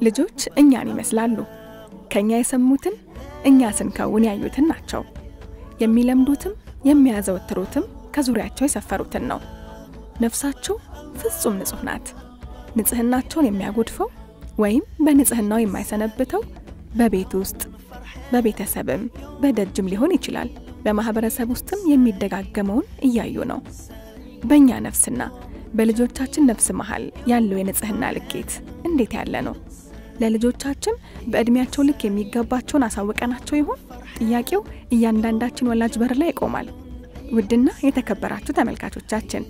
ልጆች እኛን ይመስላሉ። ከእኛ የሰሙትን እኛ ስንከውን ያዩትን ናቸው። የሚለምዱትም የሚያዘወትሩትም ከዙሪያቸው የሰፈሩትን ነው። ነፍሳቸው ፍጹም ንጹሕ ናት። ንጽሕናቸውን የሚያጎድፈው ወይም በንጽሕናው የማይሰነብተው በቤት ውስጥ በቤተሰብም በደጅም ሊሆን ይችላል። በማህበረሰብ ውስጥም የሚደጋገመውን እያዩ ነው። በእኛ ነፍስና በልጆቻችን ነፍስ መሃል ያለው የንጽሕና ልኬት እንዴት ያለ ነው? ለልጆቻችን በዕድሜያቸው ልክ የሚገባቸውን አሳውቀናቸው ይሆን? ጥያቄው እያንዳንዳችን ወላጅ በር ላይ ይቆማል። ውድና የተከበራችሁ ተመልካቾቻችን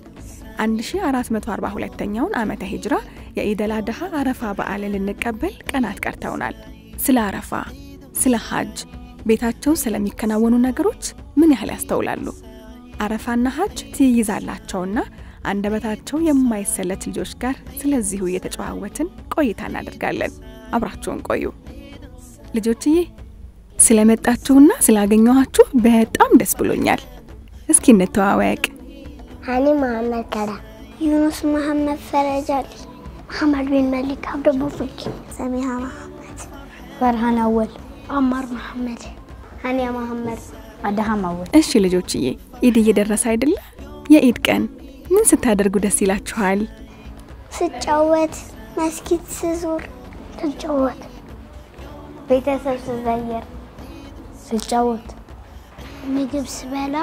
1442ኛውን ዓመተ ሂጅራ የኢደል አድሃ አረፋ በዓልን ልንቀበል ቀናት ቀርተውናል። ስለ አረፋ፣ ስለ ሀጅ፣ ቤታቸው ስለሚከናወኑ ነገሮች ምን ያህል ያስተውላሉ? አረፋና ሀጅ ትይይዛላቸውና አንደበታቸው የማይሰለች ልጆች ጋር ስለዚሁ እየተጨዋወትን ቆይታ እናደርጋለን። አብራችሁን ቆዩ ልጆችዬ። ስለመጣችሁና ስላገኘኋችሁ በጣም ደስ ብሎኛል። እስኪ እንተዋወቅ። ሀኒ መሐመድ ከላ፣ ዩኑስ መሐመድ ፈረጃል፣ መሐመድ ቢን መሊክ አብደቦ ፍቂ፣ ሰሚሃ መሐመድ፣ ፈርሃን አወል፣ አማር መሐመድ፣ ሀኒያ መሐመድ፣ አድሃም አወል። እሺ ልጆችዬ፣ ኢድ እየደረሰ አይደለ? የኢድ ቀን ምን ስታደርጉ ደስ ይላችኋል? ስጫወት፣ መስጊድ ስዙር፣ ስጫወት፣ ቤተሰብ ስዘየር፣ ስጫወት፣ ምግብ ስበላ፣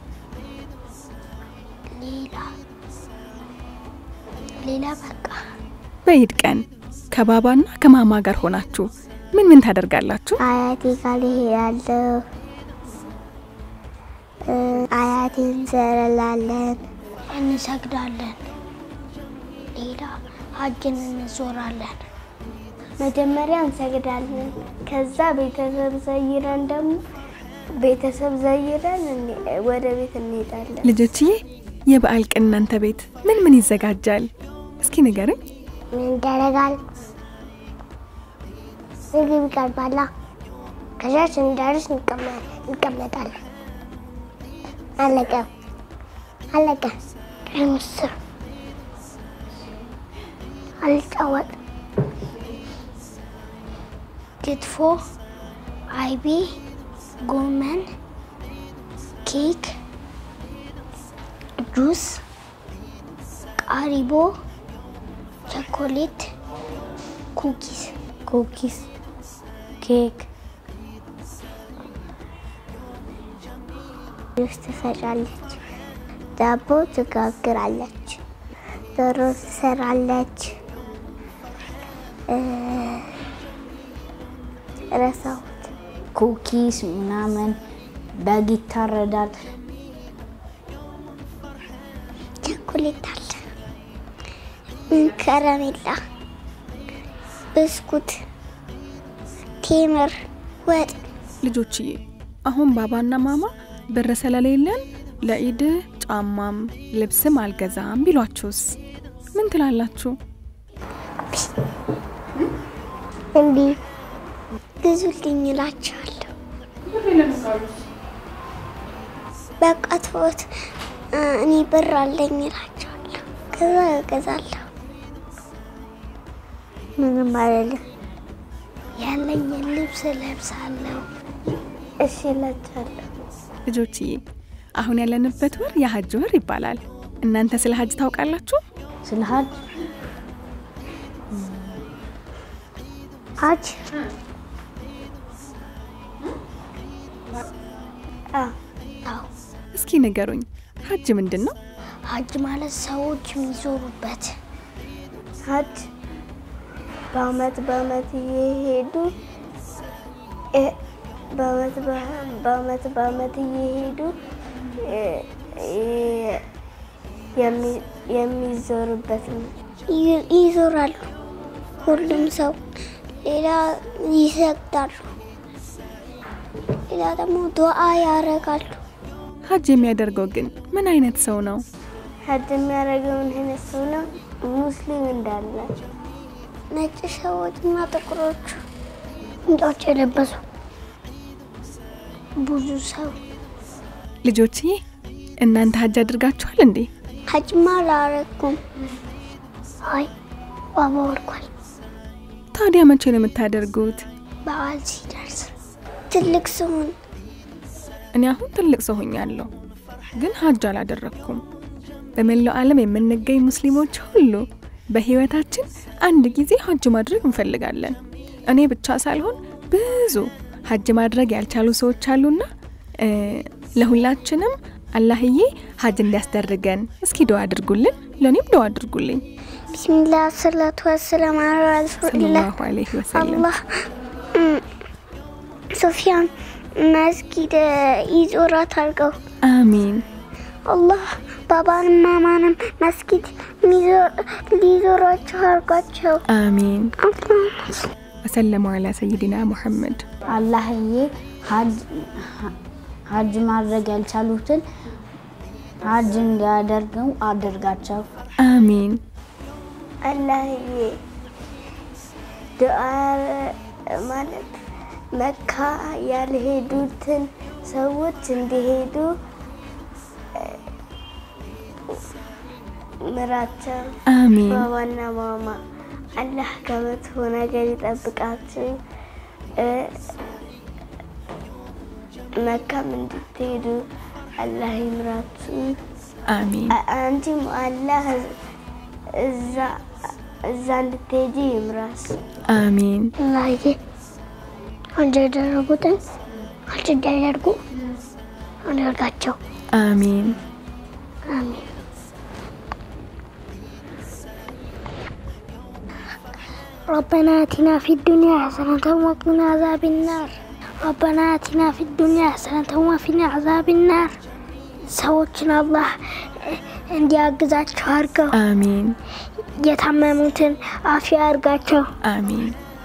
ሌላ ሌላ በቃ በኢድ ቀን ከባባና ከማማ ጋር ሆናችሁ ምን ምን ታደርጋላችሁ? አያቴ ጋር እሄዳለሁ። አያቴን እንዘለላለን፣ እንሰግዳለን። ሌላ ሀጅን እንዞራለን። መጀመሪያ እንሰግዳለን። ከዛ ቤተሰብ ዘይረን ደግሞ ቤተሰብ ዘይረን ወደ ቤት እንሄዳለን። ልጆችዬ የበዓል ቀን እናንተ ቤት ምን ምን ይዘጋጃል? እስኪ ንገርኝ። ምን ይደረጋል? ምግብ ይቀርባላ። ከዛ ስንደርስ እንቀመጣለን። አለቀ አለቀ። ቀይ ምስር አልጫወጥ፣ ክትፎ፣ አይቤ፣ ጎመን፣ ኬክ፣ ጁስ፣ ቃሪቦ፣ ቸኮሌት፣ ኩኪስ ኩኪስ፣ ኬክ፣ ጁስ ትፈጫለች፣ ዳቦ ትጋግራለች፣ ዶሮ ትሰራለች። ረሳሁት። ኩኪስ ምናምን በግ ይታረዳል። ቸኮሌት አለ፣ ከረሜላ፣ ብስኩት፣ ቴምር፣ ወጥ ልጆችዬ አሁን ባባና ማማ ብር ስለሌለን ለኢድ ጫማም ልብስም አልገዛም ቢሏችሁስ ምን ትላላችሁ? እንዲህ ግዙልኝ እላቸዋለሁ። በቃ ተወት፣ እኔ ብር አለኝ እላቸዋለሁ። ከዛ እገዛለሁ። ምንም አይደለም፣ ያለኝን ልብስ እለብሳለሁ። እሺ እላቸዋለሁ። ልጆችዬ አሁን ያለንበት ወር የሀጅ ወር ይባላል። እናንተ ስለ ሀጅ ታውቃላችሁ? ስለ ሀጅ ሀጅ አዎ እስኪ ንገሩኝ፣ ሀጅ ምንድን ነው? ሀጅ ማለት ሰዎች የሚዞሩበት ሀጅ በአመት በአመት እየሄዱ እ- በአመት በ- በአመት በአመት እየሄዱ እ- እ- የሚ- የሚዞሩበት ነው። ይ- ይዞራሉ ሁሉም ሰው። ሌላ ይሰግዳሉ። ሌላ ደግሞ ዱዓ ያደርጋሉ። ሀጅ የሚያደርገው ግን ምን አይነት ሰው ነው? ሀጅ የሚያደርገውን አይነት ሰው ነው። ሙስሊም እንዳለ ነጭ ሰዎች እና ጥቁሮቹ ቁምጣዎች የለበሱ ብዙ ሰው ልጆችዬ እናንተ ሀጅ አድርጋችኋል እንዴ? ሀጅማ አላረኩም። አይ ባባ ወርቋል። ታዲያ መቼ ነው የምታደርጉት? በዓል ሲደርስ ትልቅ ስሆን እኔ አሁን ትልቅ ሰው ሆኛለሁ፣ ግን ሀጅ አላደረግኩም። በመላው ዓለም የምንገኝ ሙስሊሞች ሁሉ በህይወታችን አንድ ጊዜ ሀጅ ማድረግ እንፈልጋለን። እኔ ብቻ ሳልሆን ብዙ ሀጅ ማድረግ ያልቻሉ ሰዎች አሉና እ፣ ለሁላችንም አላህዬ ሀጅ እንዲያስደርገን እስኪ ደዋ አድርጉልን። ለእኔም ደዋ አድርጉልኝ። ቢስሚላህ ሰላቱ ወሰላም አላ ረሱሊላህ ሰለላሁ ዐለይሂ ወሰለም። አላህ እም፣ ሶፊያን መስጊድ ይዞራት አድርገው አሚን አላህ ባባንም ማማንም መስጊድ ሚዞ- ሊዞራቸው አድርጓቸው። አሚን። አላህ ወሰለሙ ዐላ ሰይድና ሙሐመድ። አላህዬ ሀጅ- ሀጅ ማድረግ ያልቻሉትን ሀጅ እንዲያደርጉ አድርጋቸው። አሚን አላህዬ ዱዓ ማለት መካ ያልሄዱትን ሰዎች እንዲሄዱ ምራቸው። አሚን ባባና ማማ አላህ ከመጥፎ ነገር ይጠብቃችሁ። እ፣ መካም እንድትሄዱ አላህ ይምራችሁ። አሚን አ- አንቺም አላህ እዛ እዛ እንድትሄጂ ይምራስ። አሚን አላህዬ አንድ ያደረጉትን አንቺ እንዲያደርጉ አደርጋቸው። አሚን አሚን። ربنا آتنا في الدنيا حسنة وقنا عذاب النار ربنا آتنا في الدنيا حسنة وقنا عذاب النار ሰዎችን አላህ እንዲያግዛቸው አድርገው አሚን የታመሙትን አፊያ አድርጋቸው። አሚን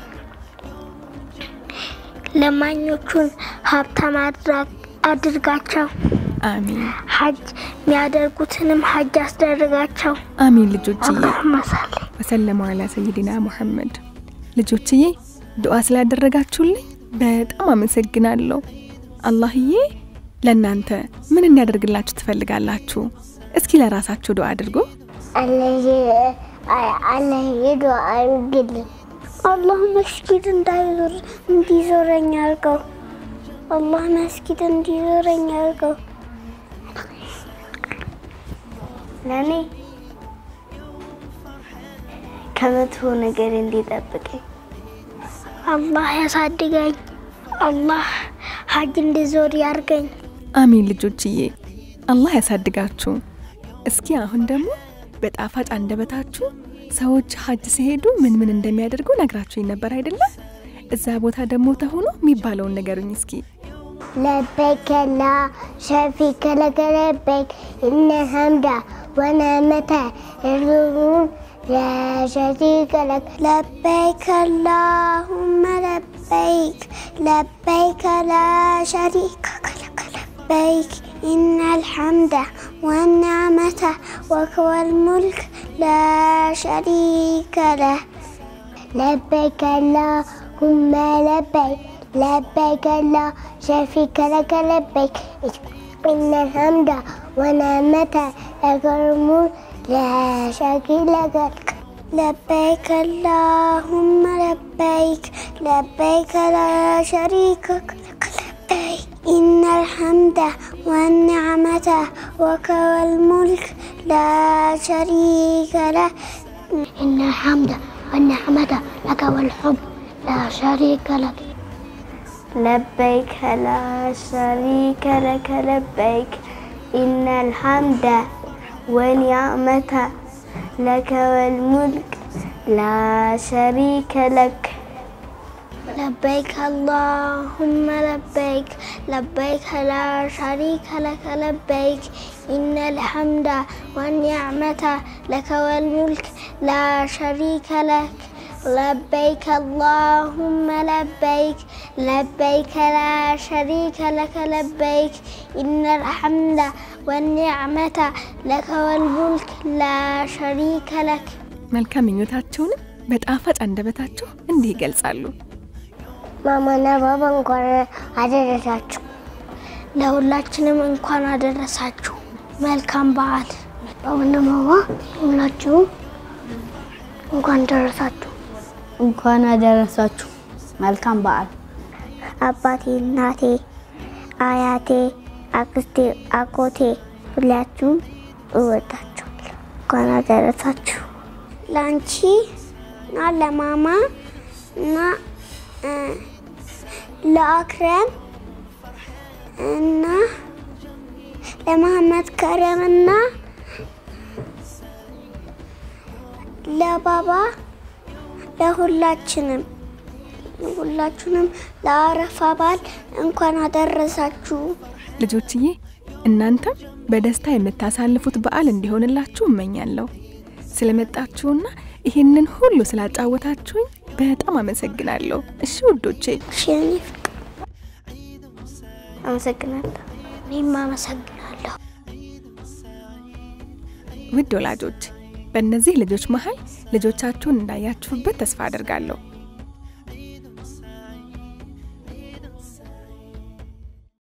ለማኞቹን ሀብታም አድራ- አድርጋቸው። አሚን ሀጅ የሚያደርጉትንም ሀጅ አስደርጋቸው። አሚን ልጆችዬ አላሁመ ሰሊ ወሰለሙ ዐላ ሰይድና ሙሐመድ። ልጆችዬ ዱዓ ስላደረጋችሁልኝ በጣም አመሰግናለሁ። አላህዬ ለእናንተ ምን እንዲያደርግላችሁ ትፈልጋላችሁ? እስኪ ለራሳችሁ ዱዓ አድርጉ። አላህዬ ዱዓ አድርግልኝ። አላህ መስጊድ እንዳይዞር እንዲዞረኝ አድርገው። አላህ መስጊድ እንዲዞረኝ አድርገው። ለእኔ ከመጥፎ ነገር እንዲጠብቀኝ አላህ ያሳድገኝ። አላህ ሀጅ እንዲዞር ያርገኝ። አሚን ልጆችዬ፣ አላህ ያሳድጋችሁ። እስኪ አሁን ደግሞ በጣፋጭ አንደበታችሁ ሰዎች ሀጅ ሲሄዱ ምን ምን እንደሚያደርጉ ነግራችሁኝ ነበር አይደለ? እዛ ቦታ ደግሞ ተሆኖ የሚባለውን ነገሩኝ እስኪ። لبيك لا شريك لك لبيك إن الحمد ونعمة يرزقون لا شريك لك لبيك اللهم لبيك لبيك لا شريك لك لبيك إن الحمد والنعمة وك والملك لا شريك له لبيك اللهم لبيك لبيك لا شريك لك لبيك إن الحمد ونعمة لك الملك لا شريك لك لبيك اللهم لبيك لبيك لا شريك لك لبيك إن الحمد والنعمة وك والملك لا شريك له إن الحمد والنعمة لك والحب لا شريك لك لبيك لا شريك لك لبيك إن الحمد والنعمة لك والملك لا شريك لك لبيك اللهم لبيك لبيك لا شريك لك لبيك إن الحمد والنعمة لك والملك لا شريك لك لبيك اللهم لبيك لبيك لا شريك لك لبيك إن الحمد والنعمة لك والملك لا شريك لك መልካም ምኞታቸውንም በጣፋጭ አንደበታቸው እንዲህ ይገልጻሉ። ማማና ባባ እንኳን አደረሳችሁ። ለሁላችንም እንኳን አደረሳችሁ። መልካም በዓል። ባባና ማማ ሁላችሁም እንኳን ደረሳችሁ። እንኳን አደረሳችሁ። መልካም በዓል። አባቴ፣ እናቴ፣ አያቴ፣ አክስቴ፣ አጎቴ ሁላችሁም እወዳችኋለሁ። እንኳን አደረሳችሁ። ለአንቺ እና ለማማ እና እ፣ ለአክረም እና ለመሐመድ ከረም እና ለባባ ለሁላችንም ሁላችሁንም ለአረፋ በዓል እንኳን አደረሳችሁ። ልጆችዬ እናንተም በደስታ የምታሳልፉት በዓል እንዲሆንላችሁ እመኛለሁ። ስለመጣችሁና ይህንን ሁሉ ስላጫወታችሁኝ በጣም አመሰግናለሁ። እሺ ውዶቼ። እሺ የኔ ፍቅር አመሰግናለሁ። እኔም አመሰግናለሁ። ውድ ወላጆች በእነዚህ ልጆች መሀል ልጆቻችሁን እንዳያችሁበት ተስፋ አድርጋለሁ።